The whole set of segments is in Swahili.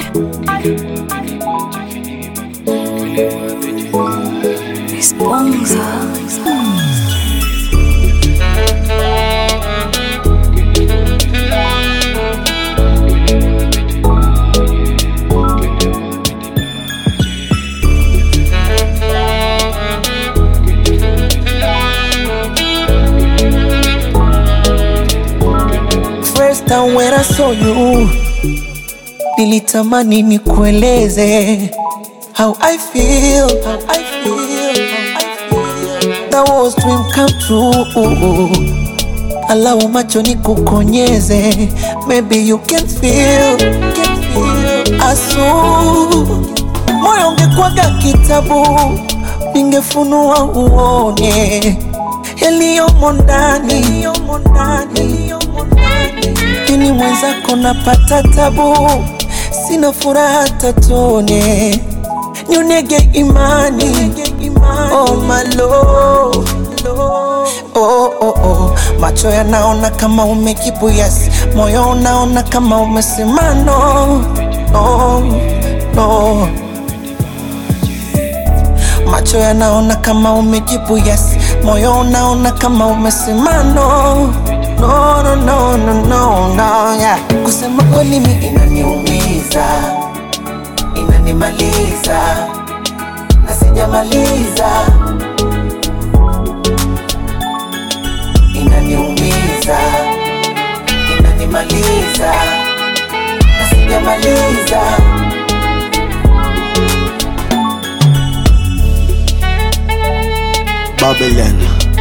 First time when I saw you, nilitamani nikueleze how I feel, how I feel, how I feel. That was dream come true. Allow macho nikukonyeze, maybe you can feel, can feel. Asu moyo ungekwaga kitabu, ningefunua uone yaliyomo ndani, yaliyomo ndani, yaliyomo ndani. Ini mwenzako napata tabu, sina furaha tatone, nyonege imani, oh my lord. Oh, oh, oh. Macho yanaona kama umejibu yes, moyo unaona kama umesema no, no, no. Macho yanaona kama umejibu yes, moyo unaona kama umesema no, no, no, no, no, no, no, yeah. Kusema kweli mi inaniumiza, inanimaliza na sijamaliza, inaniumiza, inanimaliza na sijamaliza. Babylon.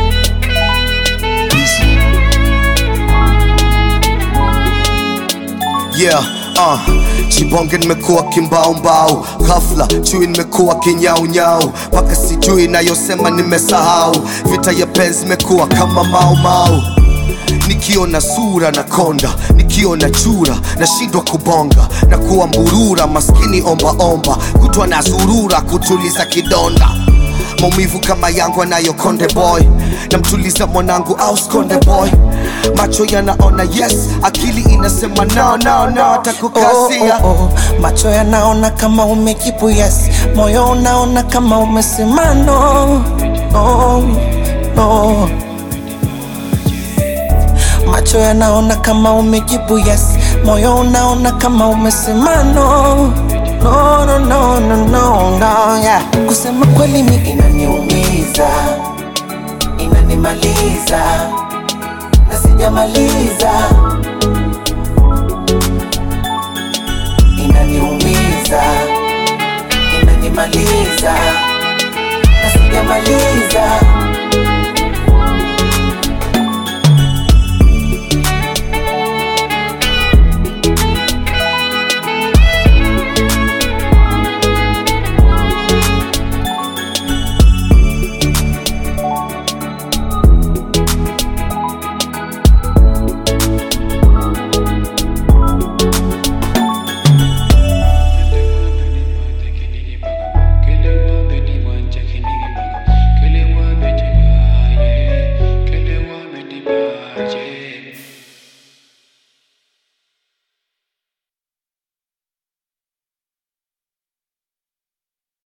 Yeah, uh, Chibonge nimekuwa kimbaumbau, ghafla chui nimekuwa kinyaunyau, mpaka sijui nayosema nimesahau, vita ya penzi imekuwa kama maumau nikiona sura na konda, nikiona chura nashindwa kubonga na kuwa mburura, maskini ombaomba, kutwa na zurura kutuliza kidonda maumivu kama yangu anayo konde boy namtuliza mwanangu au skonde boy macho yanaona yes akili inasema no, no, no, Oh, atakukasia oh, oh. Macho yanaona kama umejibu yes, moyo unaona kama umesema no, no, no. Macho yanaona kama umejibu yes, moyo unaona kama umesema no, no, no, no, no, no, no, yeah. Kusema kweli mi inaniumiza, inanimaliza na sijamaliza inaniumiza, inanimaliza na sijamaliza.